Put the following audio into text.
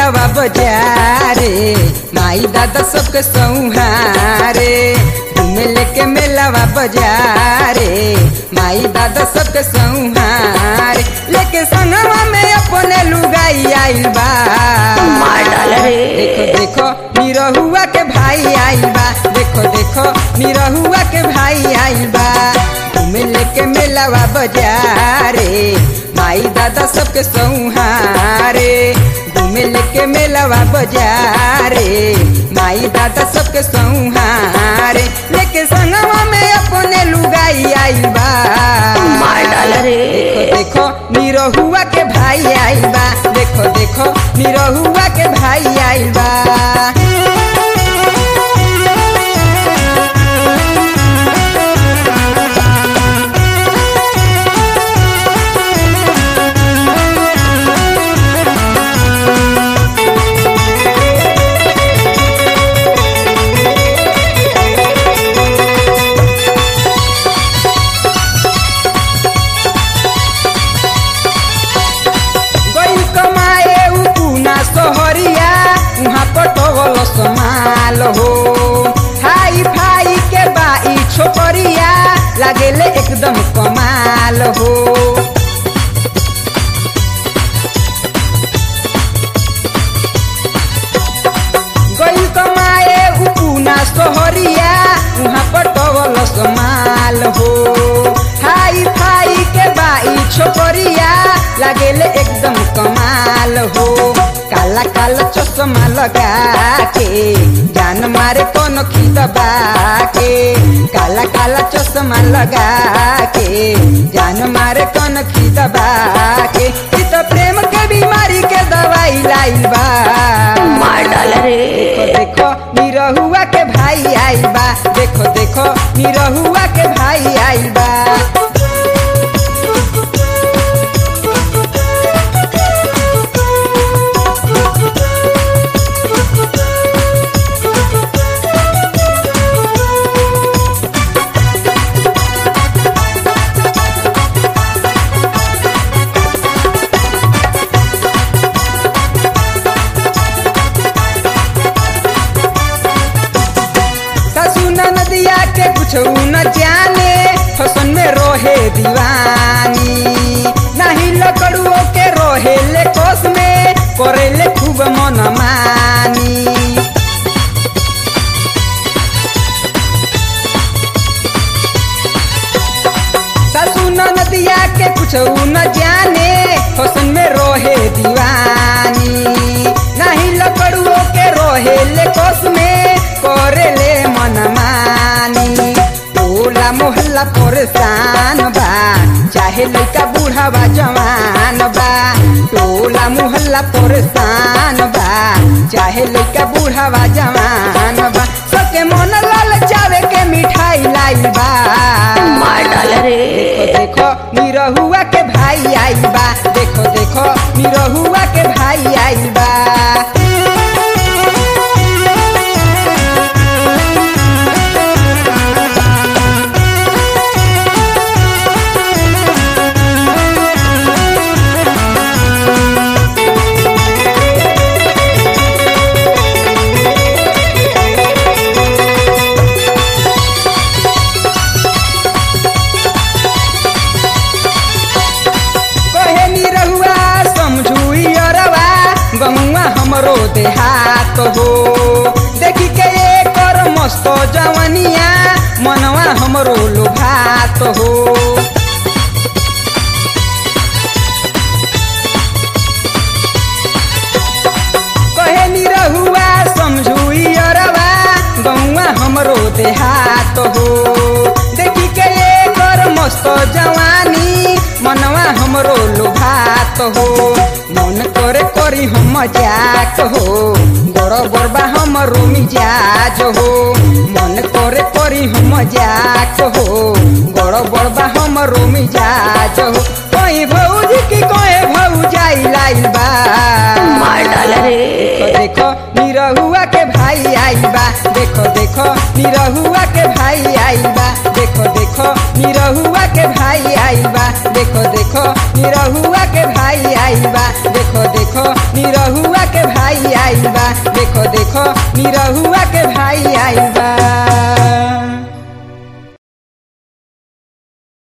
मेलावा बजारे माई दादा सबके सौहारे घूमे लेके मेलावा बजारे माई दादा सबके सौहारे लेके संगवा में अपने लुगाई आइल बा मार डाल रे देखो देखो निरहुआ के भाई आइल बा देखो देखो निरहुआ के भाई आइल बा घूमे लेके मेलावा बजारे माई दादा सबके सौहारे घूमे लेके मेलावा बजारे माई दादा सबके सौहारे लेके संगवा में अपने लुगाई आइल बा मार डाल रे देखो देखो निरहुआ के भाई आइल बा देखो देखो निरहुआ के भाई आइल बा गई कमाए उ पूना सोहरिया उहाँ पटवल समाल हो हाई फाई के बाई छोकरिया लागेले एकदम कमाल हो गई कमाए उ पूना सोहरिया उहाँ पटवल समाल हो हाई फाई के बाई छोकरिया लागेले एकदम कमाल हो काला काला चश्मा लगा के जान मारे कौन खिदबा के काला काला चश्मा लगा के जान मारे कौन खिदबा के ई तो प्रेम के बीमारी के दवाई लाइल बा मार डाल रे देखो देखो निरहुआ के भाई आइल बा देखो देखो निरहुआ के भाई आइल बा सासू नदिया के कुछ न जाने फसन में रोहे दीवानी नहीं लकड़ुओ के रोहे ले कोस में करेले खूब मन मानी सासू नदिया के कुछ न जाने फसन में रोहे दीवानी नहीं लकड़ुओ के रोहे ले कोस में करे ले मन मानी टोला मोहल्ला परेशान बा चाहे लड़का बूढ़ा बा जवान बा टोला मोहल्ला परेशान बा चाहे लड़का बूढ़ा बा जवान बा सबके मन लाल चावे के मिठाई लाई बा मार डाल रे देखो देखो निरहुआ के भाई आइल बा देखो देखो निरहुआ के भाई आइल बा कहे निरहुआ समझुई अरवा गमुआ हमरो देहात हो देखी के एकर मस्त जवनिया मनवा हमरो लोभात हो कहे निरहुआ समझुई अरवा गौआ हमरो देहात हो देखी के एकर मस्त जवानी मनवा हमरो लोभात हो मन करे करी हम मजाक हो बड़ बड़बा हमरो मिजाज हो मन करे करी हम मजाक हो बड़ बड़बा हमरो मिजाज हो कोई भौजी की कोई भौजाई लाइल बा मार डाल रे देखो देखो निरहुआ के भाई आइल बा देखो देखो निरहुआ के भाई आइल बा देखो देखो निरहुआ के भाई आइल बा देखो देखो निरहुआ के भाई आइल बा देखो देखो निरहुआ के भाई भाई आइल बा देखो देखो निरहुआ के भाई आइल बा